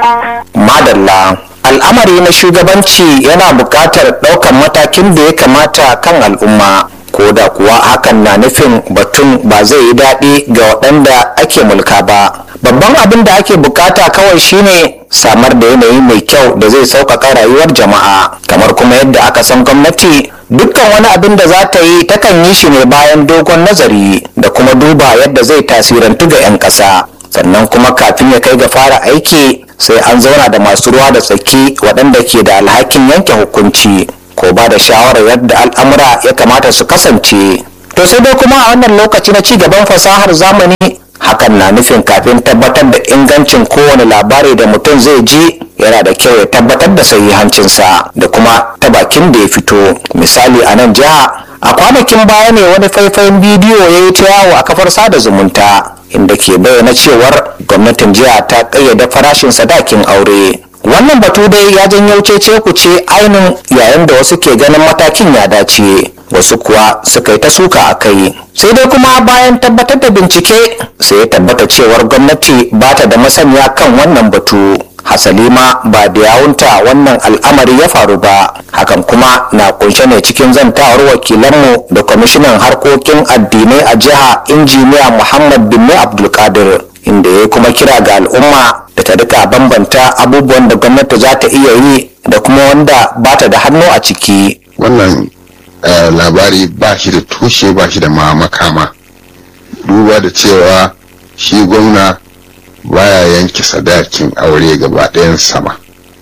madalla al'amari na shugabanci yana buƙatar ɗaukar matakin da ya kamata kan al'umma ko da kuwa hakan na nufin batun ba zai yi daɗi ga waɗanda ake mulka ba babban abin da ake bukata kawai shine samar da yanayi mai kyau da zai sauƙaƙa rayuwar jama'a kamar kuma yadda aka san gwamnati dukkan wani abin da za ta yi takan yi shi ne bayan dogon nazari da kuma duba yadda zai tasirantu ga 'yan ƙasa sannan kuma kafin ya kai ga fara aiki sai an zauna da masu ruwa da tsaki waɗanda ke da alhakin yanke hukunci ko ba da shawarar yadda al'amura ya kamata su kasance to sai dai kuma a wannan lokaci na ci gaban fasahar zamani hakan na nufin kafin tabbatar da ingancin kowane labari da mutum zai ji yana da kyau ya tabbatar da sahihancinsa da kuma ta bakin da ya fito misali a nan jiha a kwanakin baya ne wani faifayin bidiyo ya yi ta yawo a kafar sada zumunta inda ke bayyana cewar gwamnatin jiha ta ƙayyade farashin sadakin aure wannan batu dai ya janyo cece ku ce ainin yayin da wasu ke ganin matakin ya dace wasu kuwa suka yi ta suka a kai sai dai kuma bayan tabbatar da bincike sai ya tabbata cewar gwamnati ba ta da masaniya kan wannan batu hasali ma ba da yawunta wannan al'amari ya faru ba hakan kuma na kunshe ne cikin zantawar wakilanmu da kwamishinan harkokin addinai a jiha injiniya muhammad bin abdulkadir inda ya kuma kira ga al'umma da ta rika bambanta abubuwan da gwamnati za ta iya yi da kuma wanda ba ta da hannu a ciki wannan labari ba shi da tushe ba shi da ma makama duba da cewa shi gwamna baya yanke sadakin aure gaba ɗayan sama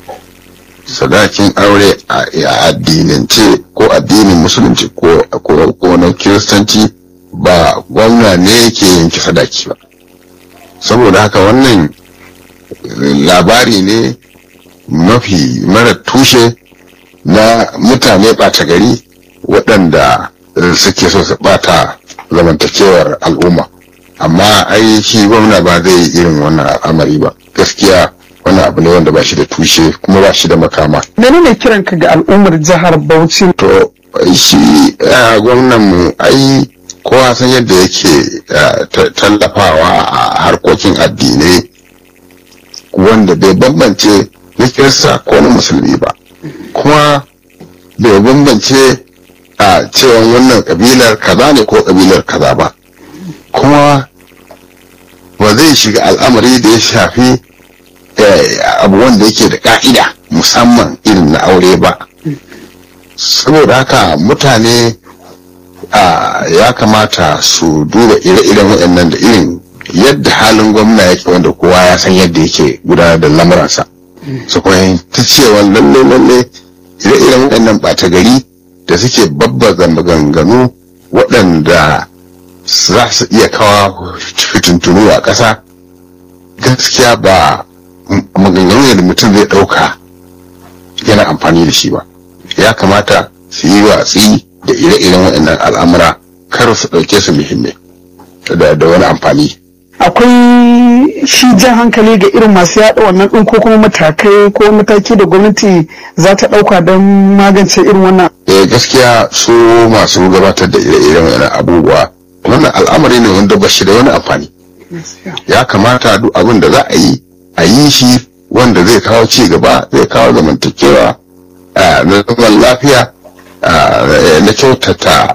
sadakin aure a addinance ko addinin musulunci ko na kiristanci ba gwamna ne yake yanke sadaki ba saboda haka wannan labari ne mafi mara tushe na mutane ɓata gari waɗanda suke so su ɓata zamantakewar al'umma amma ai shi gwamna ba zai yi irin wannan al'amari ba gaskiya wannan abu ne wanda ba shi da tushe kuma ba shi da makama menene kiran ka ga al'ummar jihar Bauchi to shi gwamnan mu ai kowa san yadda yake tallafawa a harkokin addinai wanda bai bambance na kirista ko na musulmi ba kuma bai bambance a cewa wannan kabilar kaza ne ko kabilar kaza ba kuma ba zai shiga al'amari da ya shafi abu wanda yake da ka'ida musamman irin na aure ba saboda haka mutane ya kamata su duba ire-iren waɗannan da irin yadda halin gwamna yake wanda kowa ya san yadda yake gudanar da lamuransa su fahimci cewa lalle lalle ire-iren waɗannan ɓata gari da suke babbaza maganganu waɗanda za su iya kawo fitintunu a ƙasa gaskiya ba maganganu da mutum zai ɗauka yana amfani da shi ba ya kamata su yi watsi da ire-iren waɗannan al'amura kar su ɗauke su muhimmai da wani amfani akwai shi jan hankali ga irin masu yaɗa wannan ɗin ko kuma matakai ko mataki da gwamnati za ta ɗauka don magance irin wannan eh gaskiya su masu gabatar da ire-iren wannan abubuwa wannan al'amari ne wanda ba shi da wani amfani ya kamata duk abin da za a yi a yi shi wanda zai kawo ci gaba zai kawo zamantakewa na zaman lafiya na kyautata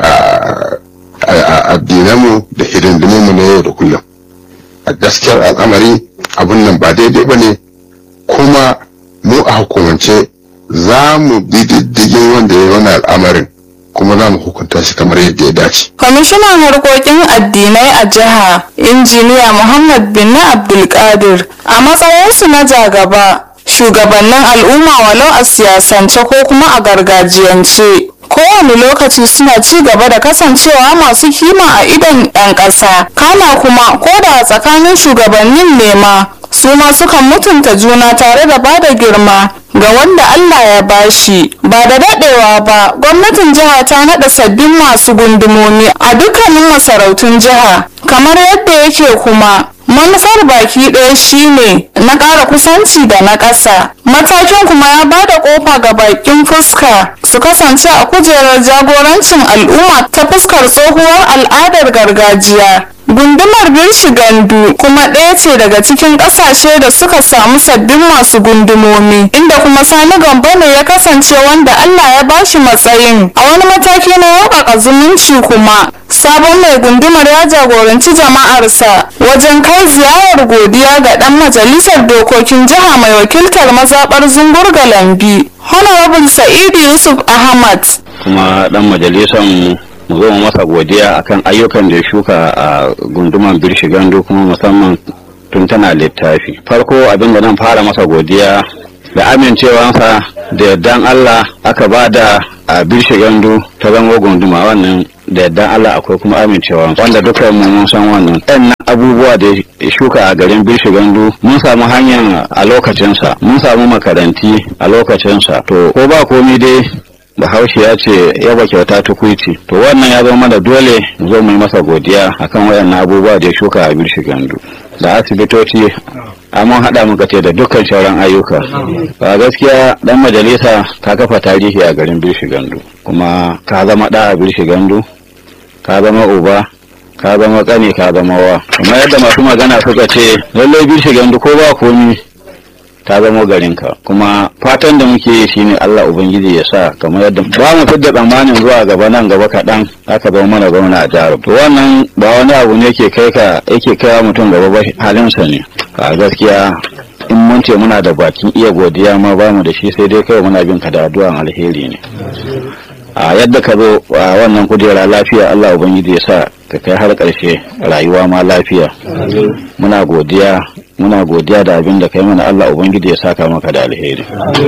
addinanmu da hidindimunmu na yau da kullum a gaskiyar al'amari abin nan ba daidai ba ne kuma mu a hukumance za mu bi diddigin wanda ya yi wani al'amarin kuma za mu hukunta shi kamar yadda ya dace. Kwamishinan harkokin addinai a jiha, injiniya Muhammad bin Abdulkadir, a matsayinsu na jagaba, shugabannin al'umma walau a siyasance ko kuma a gargajiyance. kowane lokaci suna ci gaba da kasancewa masu kima a idon 'yan ƙasa kana kuma ko da tsakanin shugabannin nema su ma sukan mutunta juna tare da bada girma ga wanda Allah ya bashi ba da dadewa ba gwamnatin jiha ta nada sabbin masu gundumomi a dukkanin masarautun jiha kamar yadda yake kuma manufar baki ɗaya shine na ƙara kusanci da na ƙasa matakin kuma ya ba da ƙofa ga bakin fuska su kasance a kujerar jagorancin al'umma ta fuskar tsohuwar al'adar gargajiya Gundumar Birshigandu kuma ɗaya ce daga cikin ƙasashe da suka samu sabbin masu gundumomi, inda kuma Sani Gambo ne ya kasance wanda Allah ya bashi matsayin. A wani mataki na yaukaka zumunci kuma, sabon mai gundumar ya jagoranci jama'arsa wajen kai ziyarar godiya ga ɗan majalisar dokokin jiha mai wakiltar mazaɓar Zungur Galambi, Honorable Sa'idu Yusuf Ahmad. kuma dan majalisar mu mu zo mu masa godiya akan ayyukan da ya shuka a gunduman birshigandu kuma musamman tun tana littafi farko abin da nan fara masa godiya da amincewansa da yardan Allah aka ba da a birshigandu ta zango gunduma wannan da yardan Allah akwai kuma amincewa wanda dukkan mu mun san wannan ɗan abubuwa da ya shuka a garin birshigandu mun samu hanyar a lokacinsa mun samu makaranti a lokacinsa to ko ba komi dai bahaushe ya ce yaba kyauta tukuici to wannan ya zama mana dole mu zo mu yi masa godiya akan wayannan abubuwa da ya shuka a birshi gandu da asibitoci mun haɗa muka ce da dukkan sauran ayyuka ba gaskiya dan majalisa ka kafa tarihi a garin birshi gandu kuma ka zama ɗa a birshi gandu ka zama uba ka zama ƙani ka zama wa kuma yadda masu magana suka ce lallai birshi gandu ko ba komi ta zamo garinka kuma fatan da muke yi shine Allah ubangiji ya sa kamar yadda ba mu fidda tsammanin zuwa gaba nan gaba kaɗan aka zama mana gwamna a jihar to wannan ba wani abu ne ke kai ka yake kaiwa mutum gaba ba halinsa ne a gaskiya in mun ce muna da bakin iya godiya ma ba mu da shi sai dai kawai muna bin ka da addu'an alheri ne a yadda ka zo a wannan kujera lafiya Allah ubangiji ya sa ka kai har ƙarshe rayuwa ma lafiya muna godiya muna godiya da abin da kai mana Allah ubangiji ya saka maka da alheri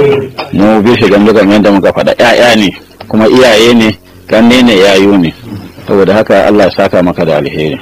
mu bi shi gandu kamar yadda muka faɗa ƴaƴa ne kuma iyaye ne kanne ne yayu ne saboda haka Allah ya saka maka da alheri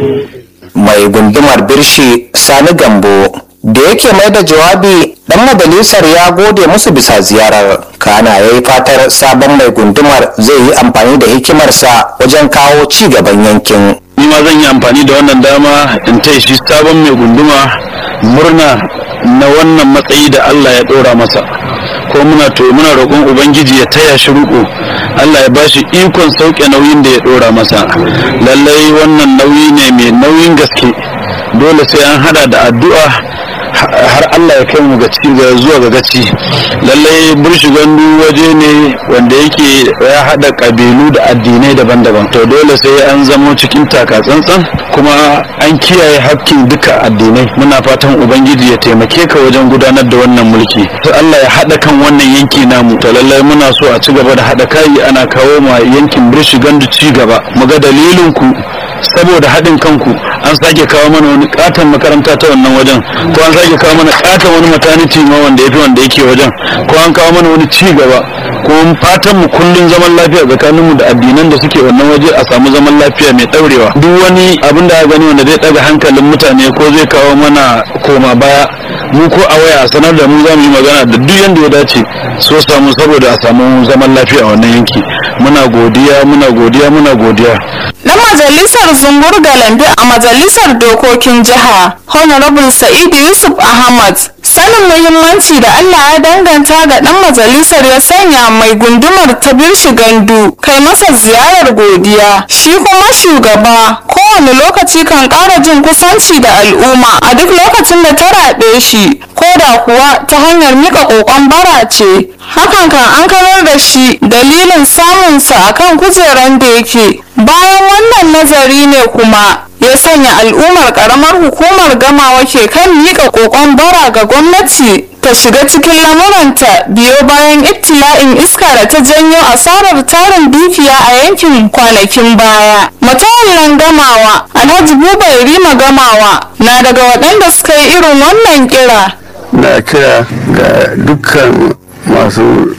mai gundumar birshi sani gambo da yake mai da jawabi dan majalisar ya gode musu bisa ziyarar kana ya yi fatar sabon mai gundumar zai yi amfani da hikimarsa wajen kawo ci gaban yankin ni ma zan yi amfani da wannan dama in taya shi sabon mai gunduma murna na wannan matsayi da Allah ya ɗora masa ko muna to muna roƙon ubangiji ya taya shi ruko Allah ya bashi ikon sauke nauyin da ya ɗora masa lallai wannan nauyi ne mai nauyin gaske dole sai an hada da addu'a har Allah ya kai mu ga zuwa ga gaci lallai burshi gandu waje ne wanda yake ya hada kabilu da addinai daban-daban to dole sai an zamo cikin taka tsantsan kuma an kiyaye hakkin duka addinai muna fatan ubangiji ya taimake ka wajen gudanar da wannan mulki to Allah ya hada kan wannan yanki namu to lallai muna so a ci gaba da hada kai ana kawo ma yankin burshi gandu ci gaba mu ga dalilin ku saboda haɗin kanku an sake kawo mana wani katon makaranta ta wannan wajen ko an sake kawo mana katon wani maternity ma wanda ya fi wanda yake wajen ko an kawo mana wani ci gaba ko fatan mu kullun zaman lafiya tsakaninmu da addinan da suke wannan waje a samu zaman lafiya mai ɗaurewa duk wani abin da gani wanda zai ɗaga hankalin mutane ko zai kawo mana koma baya mu ko a waya a sanar da mu za mu yi magana da duk yanda ya dace so samu saboda a samu zaman lafiya a wannan yanki muna godiya muna godiya muna godiya na majalisar zungur galambi a majalisar dokokin jiha honorable sa'idu yusuf ahmad sanin muhimmanci da allah ya danganta ga dan majalisar ya sanya mai gundumar ta birshi gandu kai masa ziyarar godiya shi kuma shugaba kowane lokaci kan ƙara jin kusanci da al'umma a duk lokacin da ta raɓe shi ko da kuwa ta hanyar mika ƙoƙon bara ce hakan kan an karar da shi dalilin samunsa akan kujeran da yake bayan wannan nazari ne kuma ya sanya al'ummar karamar hukumar gamawa ke kan miƙa ƙoƙon bara ga gwamnati ta shiga cikin lamuranta biyo bayan ibtila'in iska da ta janyo asarar tarin dukiya a yankin kwanakin baya matawallan gamawa alhaji bubai rima gamawa na daga waɗanda suka yi irin wannan kira na kira ga dukkan masu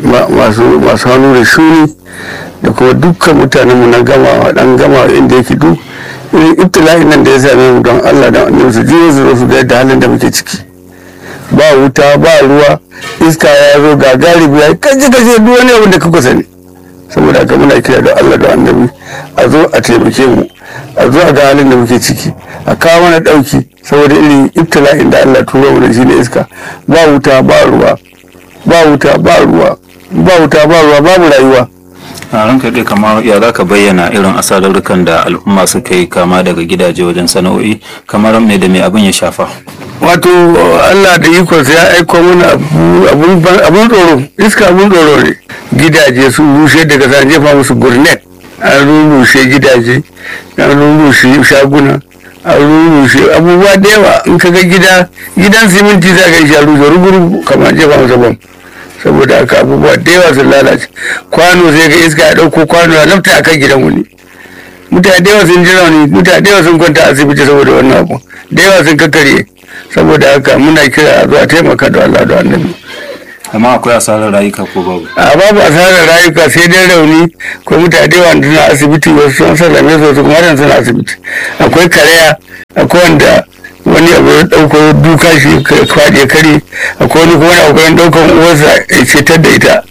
masu masu hannu da shuni da kuma dukkan mutanenmu na gama dan gama inda yake duk irin ibtila'in nan da ya same mu don Allah da annabi su jiyo su su ga yadda halin da muke ciki ba wuta ba ruwa iska ya zo ga garibi ya kaje kaje duk wani abin da kuka sani saboda haka muna kira da Allah da annabi a zo a taimake mu a zo a ga halin da muke ciki a kawo mana dauki saboda irin ibtila'in da Allah turo mu da shi ne iska ba wuta ba ruwa ba wuta ba ruwa ba wuta ba ruwa babu rayuwa a ranka dai kamar ya za ka bayyana irin asararrukan da al'umma suka yi kama daga gidaje wajen sana'o'i kamar mai da mai abin ya shafa wato allah da ikonsa ya aiko mana abun tsoro iska abun tsoro ne gidaje sun rushe daga sa jefa musu gurnet an rurrushe gidaje an rurrushe shaguna an rurrushe abubuwa da yawa in ka ga gida gidan siminti za ka yi sha rushe rugurugu kamar jefa masa bam saboda haka abubuwa da yawa sun lalace kwano sai ga iska ya ɗauko kwano ya lafta a kan gidan wani mutane da yawa sun ji rauni mutane da yawa sun kwanta asibiti saboda wannan abu da yawa sun kakkarye saboda haka muna kira a zuwa taimaka da Allah da annabi amma akwai asarar rayuka ko babu a babu asarar rayuka sai dai rauni ko mutane da yawa suna asibiti wasu sun sallame su wasu kuma suna asibiti akwai karaya akwai wanda wani abu ya ɗauko duka shi kwaɗe kare akwai wani kuma na ƙoƙarin ɗaukan uwarsa ya cetar da ita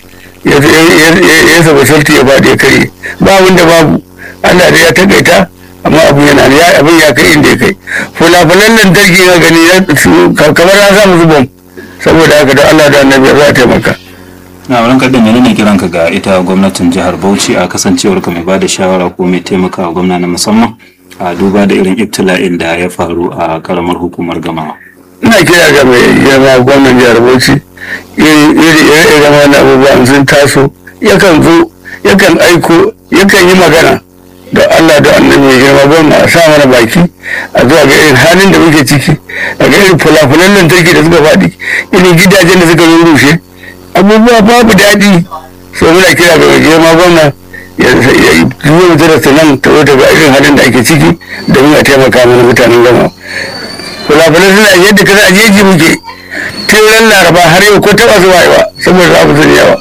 ya saba salti ya faɗi kare ba wanda babu Allah da ya takaita amma abu yana ya abin ya kai inda ya kai fulafulan lantarki na gani kamar na sa musu bom saboda haka da Allah da annabi za a taimaka na wurin kaɗin menene kiranka ga ita gwamnatin jihar bauchi a kasancewar ka mai ba da shawara ko mai taimaka wa gwamna na musamman a duba da irin ibtila'in da ya faru a karamar hukumar gamawa ina kira ga mai girma gwamnan jihar bauchi iri iri wannan abubuwan sun taso yakan zo yakan aiko yakan yi magana da Allah da annabi mai girma gwamna a sa mana baki a zuwa ga irin halin da muke ciki a ga irin fulafulan lantarki da suka faɗi irin gidajen da suka rushe abubuwa babu daɗi so muna kira ga mai girma gwamna ya yi mutu da nan ta zo ga irin halin da ake ciki domin a taimaka mana mutanen gama fulafulan suna yadda kasa a jeji muke tun laraba har yau ko taɓa zuwa yawa saboda abu sun yawa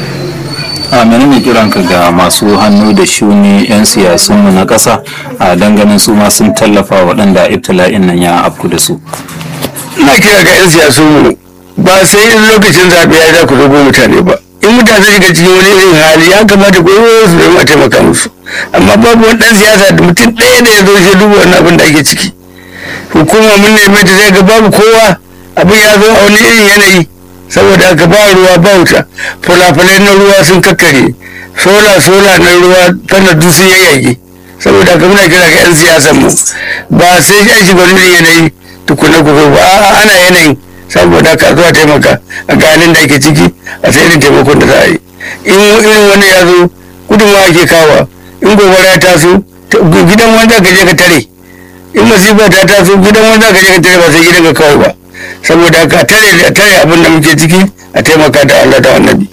a menene kiranka ga masu hannu da shuni 'yan siyasunmu na ƙasa a danganin su ma sun tallafa waɗanda ibtila'in nan ya afku da su ina kira ga 'yan siyasunmu ba sai in lokacin zaɓe ya za ku zogo mutane ba in mutane shiga cikin wani irin hali ya kamata ku yi su domin a taimaka musu amma babu wani ɗan siyasa da mutum ɗaya da ya zo shi duba wannan abin da ake ciki hukuma mun neme ta sai ga babu kowa abin ya zo a wani irin yanayi saboda haka ba ruwa ba wuta fulafulai na ruwa sun kakkare sola sola na ruwa tana duk sun yayyage saboda haka muna kira ga 'yan siyasan mu ba sai an shiga wani yanayi tukuna ku ba a'a ana yanayin saboda haka zuwa taimaka a ganin da ake ciki a sai irin taimakon da za a yi in irin wani ya zo gudunmawa ake kawa in gobara ya taso gidan wanda ka je ka tare in masifa ta taso gidan wanda ka je ka tare ba sai gidan ka kawai ba saboda haka tare da tare abin da muke ciki a taimaka da Allah da annabi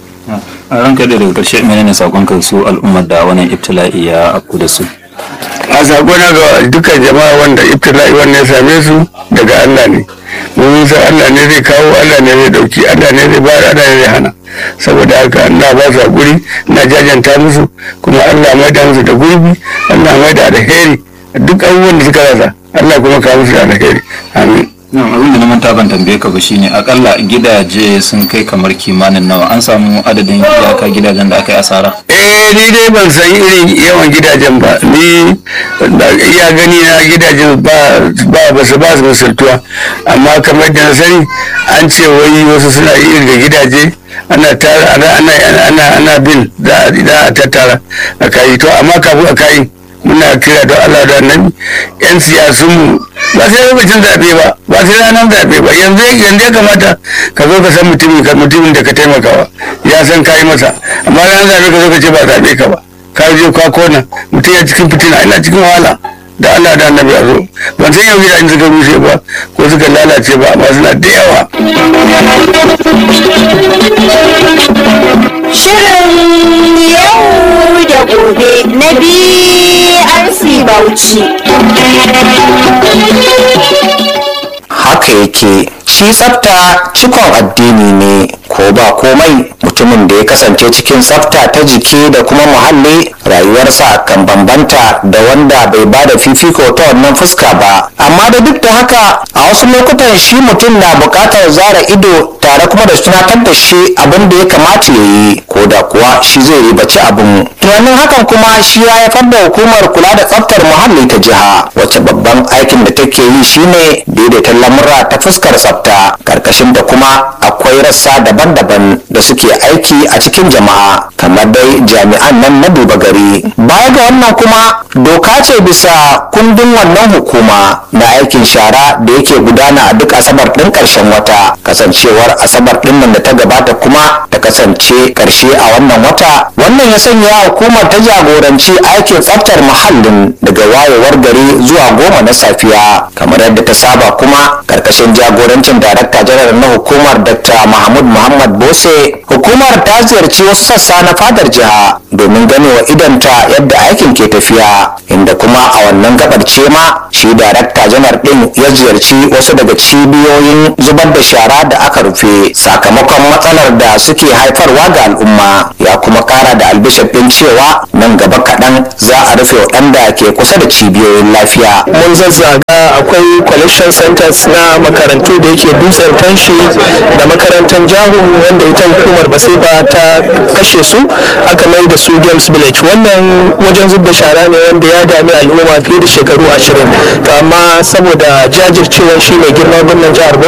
a ranka da daga ƙarshe menene sakon kan su al'ummar da wannan ibtila'i ya afku da su a sakona ga dukkan jama'a wanda ibtila'i wannan ya same su daga Allah ne mun san Allah ne zai kawo Allah ne zai dauki Allah ne zai bayar Allah ne zai hana saboda haka ina ba su hakuri ina jajanta musu kuma Allah mai da musu da gurbi Allah mai da alheri duk abubuwan da suka rasa Allah kuma kawo musu da alheri amin abin da na manta ban tambaye ka ba shine akalla gidaje sun kai kamar kimanin nawa an samu adadin iyaka gidajen da aka yi asara eh ni dai ban san irin yawan gidajen ba ni iya gani na gidajen ba ba ba su ba su misaltuwa amma kamar da na sani an ce wai wasu suna yi da gidaje ana tara ana ana ana ana bin da a tattara a kai to amma kafin a kai muna kira don Allah da annabi yan siyasun mu ba sai lokacin zaɓe ba ba sai ranar zaɓe ba yanzu yanzu ya kamata ka zo ka san mutumin ka mutumin da ka taimakawa ya san ka yi masa amma ranar zaɓe ka zo ka ce ba zaɓe ka ba ka je ka kona mutum ya cikin fitina ina cikin wahala da Allah da annabi a zo ban san yau gidajen suka rushe ba ko suka lalace ba amma suna da yawa Shirin yau da gobe na BRC Bauchi. haka yake shi tsafta cikon addini ne ko ba komai mutumin da ya kasance cikin tsafta ta jiki da kuma muhalli rayuwarsa kan bambanta da wanda bai ba da fifiko ta wannan fuska ba amma da duk da haka a wasu lokutan shi mutum na buƙatar zara ido tare kuma da tunatar da shi abin da ya kamata ya yi ko da kuwa shi zai ribaci abin tunanin hakan kuma shi ya haifar da hukumar kula da tsaftar muhalli ta jiha wacce babban aikin da take yi shine daidaita lamura ta fuskar tsafta karkashin da kuma akwai akwai rassa daban-daban da suke aiki a cikin jama'a kamar dai jami'an nan na duba gari baya ga wannan kuma doka ce bisa kundin wannan hukuma na aikin shara da yake gudana a duk asabar ɗin ƙarshen wata kasancewar asabar ɗin nan da ta gabata kuma ta kasance ƙarshe a wannan wata wannan ya sanya hukumar ta jagoranci aikin tsaftar muhallin daga wayewar gari zuwa goma na safiya kamar yadda ta saba kuma karkashin jagorancin darakta janar na hukumar dr mahmud muhammad bose hukumar ta ziyarci wasu sassa na fadar jiha domin ganewa idanta yadda aikin ke tafiya inda kuma a wannan gabar ce ma shi darakta janar din ya ziyarci wasu daga cibiyoyin zubar da shara da aka rufe sakamakon matsalar da suke haifarwa ga al'umma ya kuma kara da albishir din cewa nan gaba kaɗan za a rufe waɗanda ke kusa da cibiyoyin lafiya mun zazzaga akwai collection centers na makarantu da yake dutsen tanshi da makarantar jahu wanda ita hukumar basiba ta kashe su aka mai da su games village wannan wajen zub da shara ne wanda ya dami al'umma fiye da shekaru ashirin to amma saboda jajircewar shi mai girma gwamnan jihar